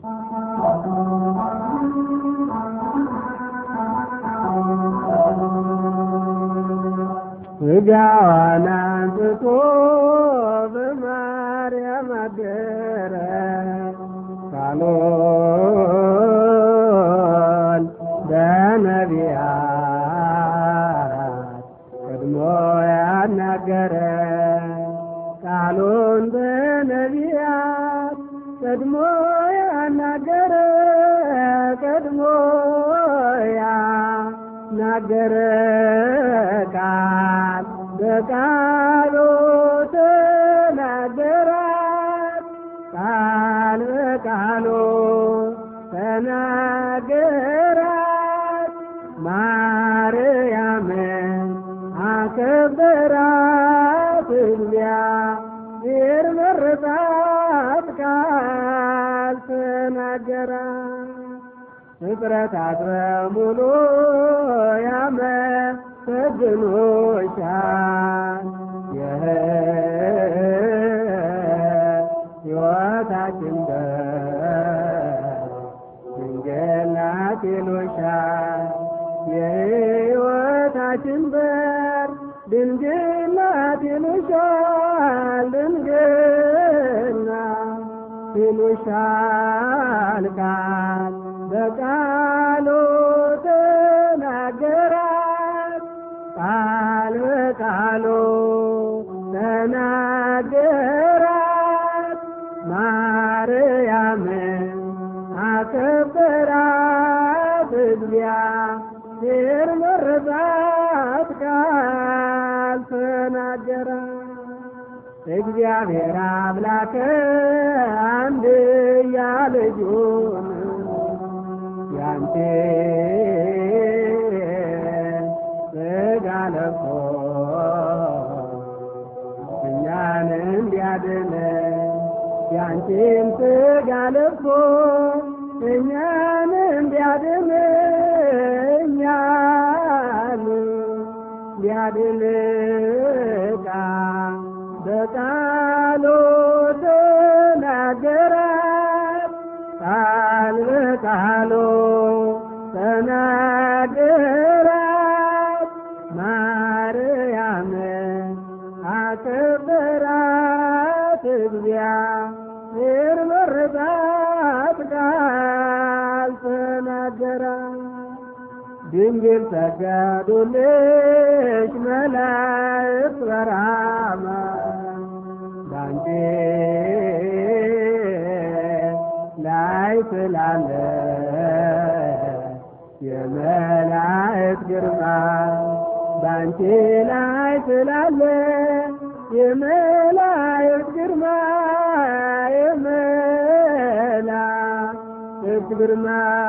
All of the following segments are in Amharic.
ስጋዋን አንስቶ በማርያም አደረ ቃሉን በነቢያት ቀድሞ ያናገረ ቃሉን በነቢያት ቀድሞ ያናገረ ቀድሞ ያናገረ ቃል በቃሉ ተናገራት ቃል በቃሉ ተናገራት ማርያምን አከበራት እግዚአብሔር መረጣት ቃል ተናገራት ፍጥረታት በሙሉ ያመሰግኑሻል የሕይወታችን ድንግል ናት ይሉሻል የሕይወታችን በር ድንግል ናት ይሉሻል ድንግል ናት ይሉሻል ቃል በቃሉ ተናገራት ቃል በቃሉ ተናገራት ማርያምን አከበራት እግዚአብሔር መረጣት ቃል ተናገራት እግዚአብሔር አምላክ አንድያ ልጁን ያንተ ሥጋ ለብሶ እኛን እንዲያድን ያንቺን ሥጋ ለብሶ እኛን እንዲያድን እኛን እንዲያድን ቃል በቃሉ ተናገራት ቃል በቃሉ ተናገራት ማርያምን አከበራት እግዚአብሔር መረጣት ቃል ተናገራት ድንግል ሰገዱልሽ መላእክት በራማ ባንቺ ላይ ስላለ የመላእክት ግርማ ባንቺ ላይ ስላለ የመላእክት ግርማ የመላእክት ግርማ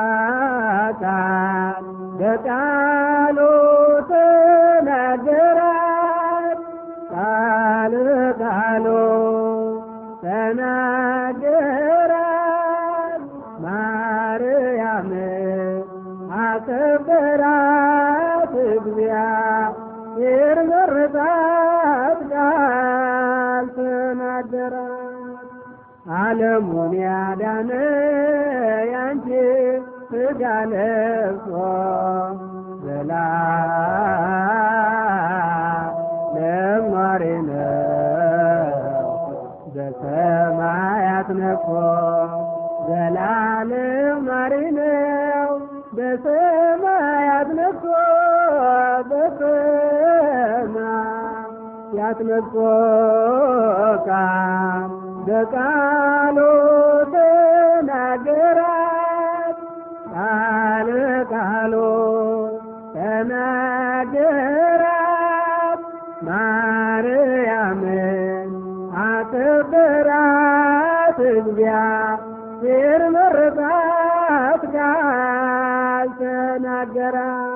ቃል በቃሉ ተናገራት ቃል በቃሉ ተናገራት ማርያምን አከበራት እግዚአብሔር መረጣት ቃል ተናገራት ዓለሙን ያዳነ ያንቺ ሥጋ ለብሶ ዘላለም ኗሪ ነው በሰማያት ነግሶ ዘላለም ኗሪ ነው በሰማያት ነግሶ በሰማያት ነግሶ ቃል በቃሉ ተናገራት ቃል በቃሉ ተናገራት ማርያምን አከበራት እግዚአብሔር መረጣት ቃል ተናገራት